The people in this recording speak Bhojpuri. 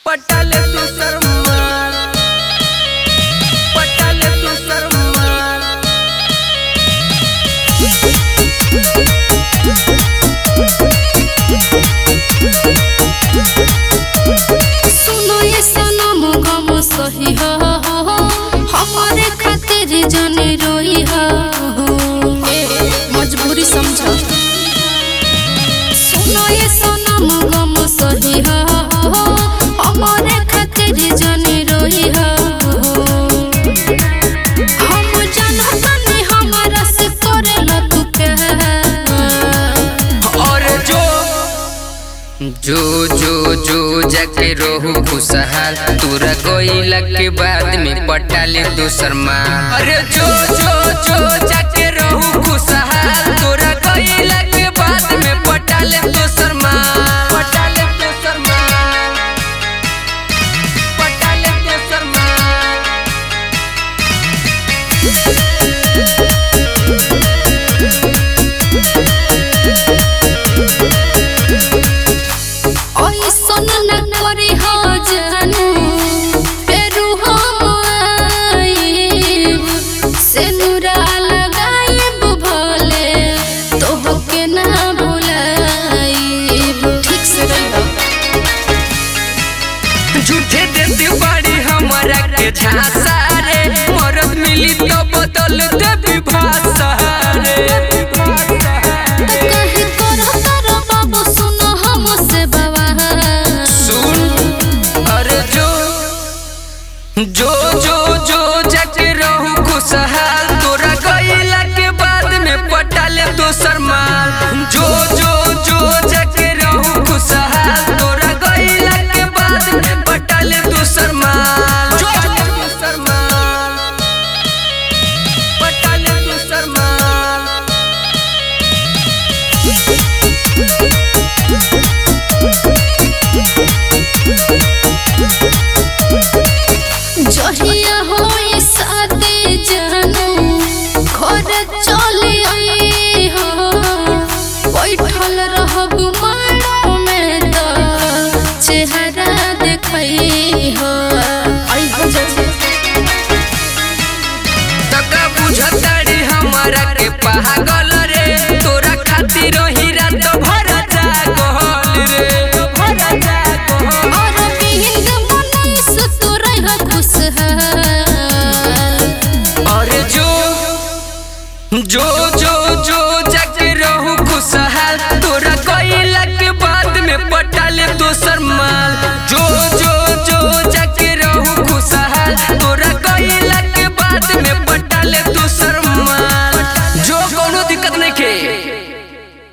पटाले तू शर्मा पटाले तू शर्मा सुनो ये सनम गम सही हो हमारे खातिर जाने रोई हो मजबूरी समझो सुनो ये सनम गम सही हो हमारे खातिर जाने रोई हो हम जानतानी हमारा से करेला तू प्यार और जो जो जो जो जाके रहू खुशहाल तोरा गईला के बाद में पटाले दोसर माल अरे जो जो जो जाके रहू खुशहाल तोरा गईला के बाद में पटाले दोसर माल पटाले दोसर माल पटाले दोसर माल ऐसन न करे हो जानू फेरू हम आइब से नुरा लगाइब भले तोहके ना भुलाइब ठीक से रहियो झूठे देती बाड़ी हमारा के झांसा रे मरद मिली तो बदल देती भाषा रे कहे करो करो बाबू सुनो हमसे बवाल सुन अरे जो जो जो जो जाके रहू खुशहाल तोरा गईला के बाद में पटाले दोसर माल जो जो जो जाके रहू खुशहाल तोरा गईला के बाद में पटाले दोसर माल पटाले दोसर माल पटाले दोसर माल जहिया होई साथे जानू घर चले आई हो बैठल रहब माड़ो में तो चेहरा देखई हो आई हो तका बुझताड़ी हमारा के पागल रे तोरा खातिर ही रात भर